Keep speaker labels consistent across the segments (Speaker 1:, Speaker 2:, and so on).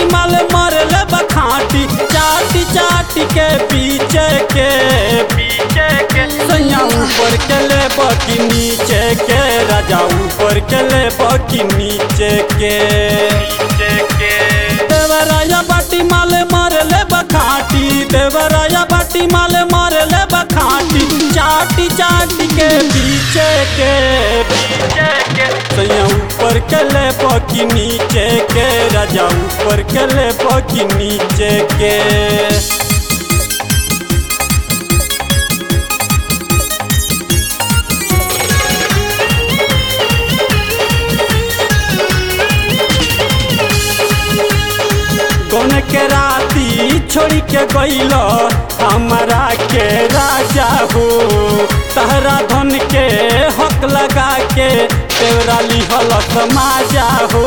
Speaker 1: बाटी माल मरले बखाटी चाटी चाटी के पीछे के पीछे के सैया ऊपर के ले बाकी नीचे के राजा ऊपर के ले बाकी नीचे के नीचे के देवराया बाटी माल मरले बखाटी देवराया बाटी माल मरले बखाटी चाटी चाटी के पीछे के पीछे के सैया ऊपर के ले बाकी नीचे के राजा ऊपर के ले बाकी नीचे के कौन के राती छोड़ी के गईल हमारा के राजा हो तहरा धन के हक लगा के तेवरा लिहल माजा हो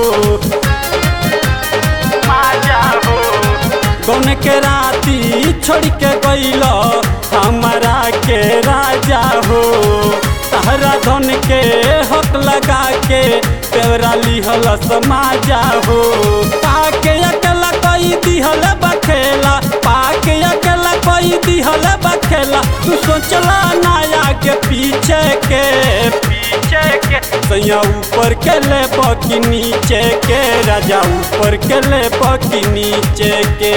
Speaker 1: माजा हो कौन के राती छोड़ के गईल हमारा के राजा हो तहरा धन के हक लगा के तेवरा लिहल समाजा हो पाके अकेला कोई दिहल बखेला पाके अकेला कोई दिहल बखेला तू सोचला नाया के पीछे के पीछे के सैया ऊपर के ले बाकी नीचे के राजा ऊपर के ले बाकी नीचे के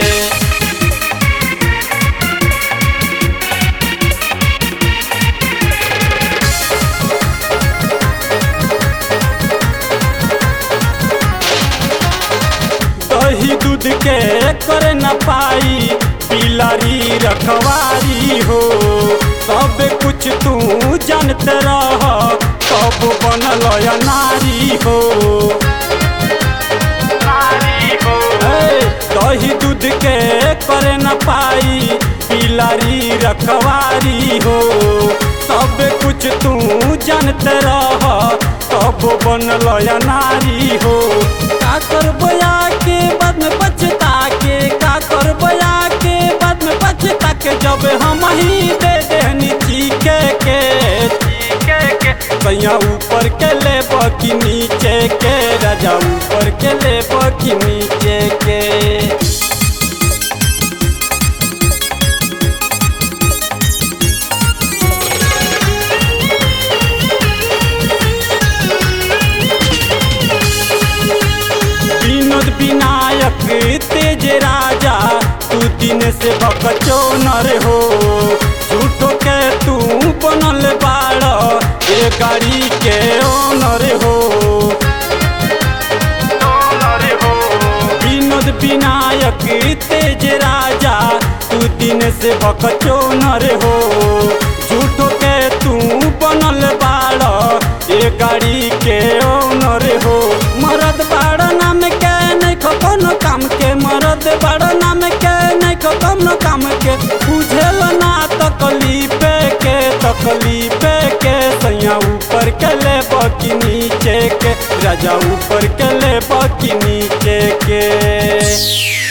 Speaker 1: दही दूध के कर न पाई पिलारी रखवारी हो सब कुछ तू जानते रह कब बनल या नारी हो ए, दही दूध के कर न पाई पिलारी रखवारी हो सब कुछ तू जानते रह कब बनल या नारी हो का करबो के बाद में पछता के का करबो के बाद में पछता के जब हम ही दे देनी चीके के चीके के सैया ऊपर के ले बाकी नीचे के राजा ऊपर के ले बाकी नीचे के विनोद विनायक तेज राजा तू दिन से बकचो नर हो झूठो के तू बनल बाड़ ए गाड़ी के ओनर हो विनोद विनायक तेज राजा तू दिन से बकचो नर हो झूठो के तू बनल बाड़ ए गाड़ी के ओनर हो मरद बाड़ नाम के नहीं खो कोनो काम के मरद बाड़ नाम के नहीं खो कोनो काम के बुझेल ना तकलीफ के तकलीफ के सैया ऊपर के ले बाकी नीचे के राजा ऊपर के ले बाकी नीचे के